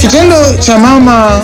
Kitendo cha mama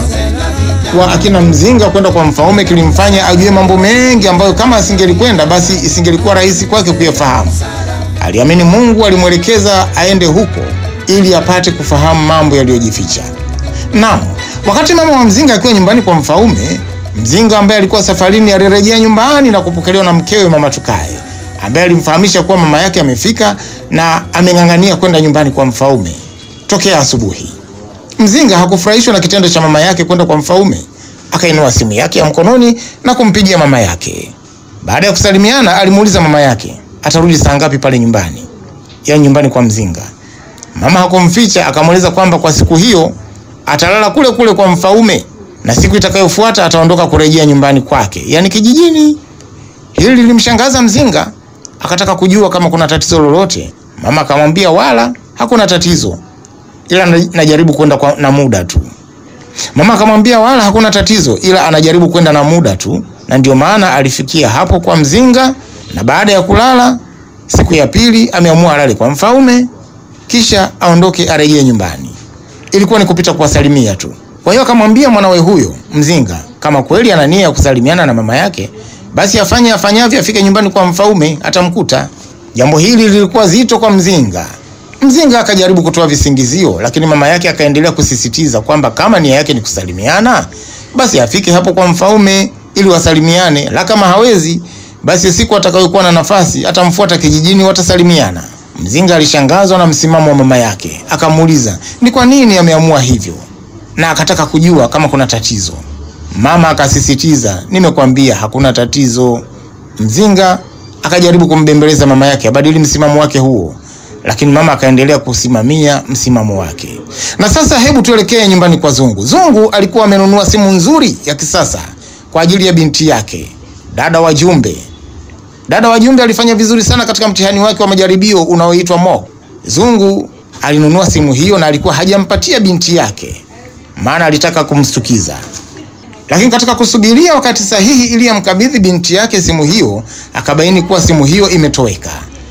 wa akina Mzinga kwenda kwa Mfaume kilimfanya ajue mambo mengi ambayo kama asingelikwenda basi isingelikuwa rahisi kwake kuyafahamu. Aliamini Mungu alimwelekeza aende huko ili apate kufahamu mambo yaliyojificha. Naam, wakati mama wa Mzinga akiwa nyumbani kwa Mfaume, Mzinga ambaye alikuwa safarini alirejea nyumbani na kupokelewa na mkewe Mama Tukae ambaye alimfahamisha kuwa mama yake amefika na ameng'ang'ania kwenda nyumbani kwa Mfaume tokea asubuhi. Mzinga hakufurahishwa na kitendo cha mama yake kwenda kwa Mfaume. Akainua simu yake ya mkononi na kumpigia mama yake. Baada ya kusalimiana, alimuuliza mama yake atarudi saa ngapi pale nyumbani, ya nyumbani kwa Mzinga. Mama hakumficha, akamweleza kwamba kwa siku hiyo atalala kule kule kwa Mfaume na siku itakayofuata ataondoka kurejea nyumbani kwake, yaani kijijini. Hili lilimshangaza Mzinga, akataka kujua kama kuna tatizo lolote. Mama akamwambia wala hakuna tatizo, ila najaribu kwenda kwa na muda tu. Mama akamwambia wala hakuna tatizo, ila anajaribu kwenda na muda tu, na ndio maana alifikia hapo kwa Mzinga, na baada ya kulala siku ya pili ameamua alale kwa Mfaume kisha aondoke arejee nyumbani. Ilikuwa ni kupita kuwasalimia tu. Kwa hiyo akamwambia mwanawe huyo Mzinga kama kweli ana nia ya kusalimiana na mama yake, basi afanye afanyavyo, afike nyumbani kwa Mfaume atamkuta. Jambo hili lilikuwa zito kwa Mzinga. Mzinga akajaribu kutoa visingizio, lakini mama yake akaendelea kusisitiza kwamba kama nia yake ni kusalimiana, basi afike hapo kwa Mfaume ili wasalimiane, la kama hawezi, basi siku atakayokuwa na nafasi atamfuata kijijini, watasalimiana. Mzinga alishangazwa na msimamo wa mama yake, akamuuliza ni kwa nini ameamua hivyo, na akataka kujua kama kuna tatizo. Mama akasisitiza, nimekwambia hakuna tatizo. Mzinga akajaribu kumbembeleza mama yake abadili msimamo wake huo, lakini mama akaendelea kusimamia msimamo wake. Na sasa hebu tuelekee nyumbani kwa Zungu. Zungu alikuwa amenunua simu nzuri ya kisasa kwa ajili ya binti yake, dada wa Jumbe. Dada wa Jumbe alifanya vizuri sana katika mtihani wake wa majaribio unaoitwa mock. Zungu alinunua simu hiyo na alikuwa hajampatia binti yake, maana alitaka kumstukiza. Lakini katika kusubiria wakati sahihi ili amkabidhi binti yake simu hiyo, akabaini kuwa simu hiyo imetoweka.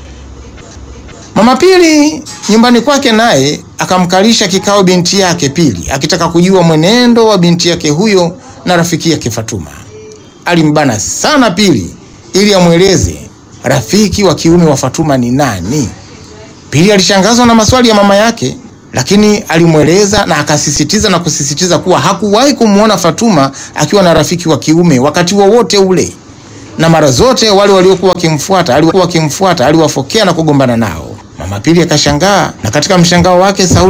Mama Pili nyumbani kwake naye akamkalisha kikao binti yake Pili, akitaka kujua mwenendo wa binti yake huyo na rafiki yake Fatuma. Alimbana sana Pili ili amweleze rafiki wa kiume wa Fatuma ni nani. Pili alishangazwa na maswali ya mama yake, lakini alimweleza na akasisitiza na kusisitiza kuwa hakuwahi kumwona Fatuma akiwa na rafiki wa kiume wakati wowote wa ule, na mara zote wale waliokuwa wakimfuata alikuwa wakimfuata aliwafokea na kugombana nao. Mama Pili akashangaa, na katika mshangao wake sauti